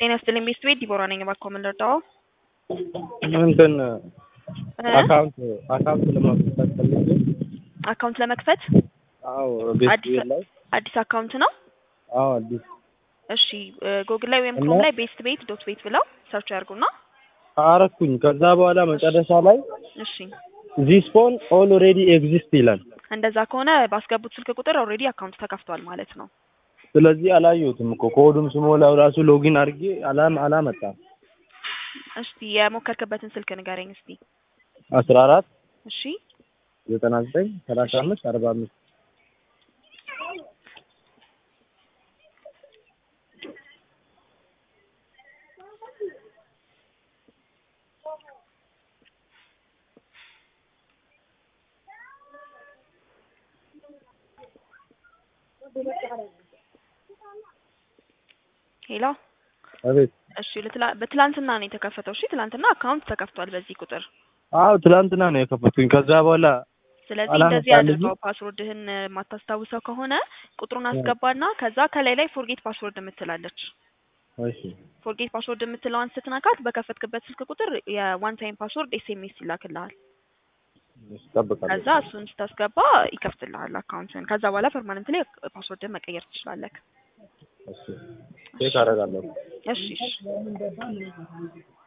ጤና ይስጥልኝ ቤስት ቤት ዲቦራ ነኝ። እባክዎ ምን ልርዳዎ? እንትን እ? አካውንት አካውንት ለማስከፈት ፈልጌ አካውንት ለመክፈት አዎ ቤት አዲስ ቤት ላይ አዲስ አካውንት ነው? አዎ አዲስ እሺ ጎግል ላይ ወይም እና- ክሮም ላይ ቤስት ቤት ዶት ቤት ብለው ሰርች ያድርጉና አረኩኝ። ከዛ በኋላ መጨረሻ ላይ እሺ ዚስ ፎን ኦልሬዲ ኤግዚስት ይላል። እንደዛ ከሆነ ባስገቡት ስልክ ቁጥር ኦልሬዲ አካውንት ተከፍቷል ማለት ነው። ስለዚህ አላየሁትም እኮ ኮዱም ስሞላው ራሱ ሎጊን አድርጌ አላም አላመጣም። እስቲ የሞከርክበትን ስልክ ንገረኝ እስቲ። አስራ አራት እሺ ዘጠና ዘጠኝ ሰላሳ አምስት አርባ አምስት ሄሎ አቤት። እሺ ለትላ- በትላንትና ነው የተከፈተው። እሺ ትላንትና አካውንት ተከፍቷል በዚህ ቁጥር። አዎ ትላንትና ነው የከፈትኩኝ። ከዛ በኋላ ስለዚህ አላመጣልኝም። እንደዚህ አድርገው ፓስወርድህን የማታስታውሰው ከሆነ ቁጥሩን አስገባና ከዛ ከላይ ላይ ፎርጌት ፓስወርድ የምትላለች እሺ ፎርጌት ፓስወርድ የምትለዋን ስትነካት በከፈትክበት ስልክ ቁጥር የዋን ታይም ፓስወርድ ኤስኤምኤስ ይላክልሃል። እሺ፣ እጠብቃለሁ። ከዛ እሱን ስታስገባ ይከፍትልሃል አካውንትን። ከዛ በኋላ ፐርማነንት ላይ ፓስወርድን መቀየር ትችላለህ። እሺ ቼክ አደርጋለሁ። እሺ እሺ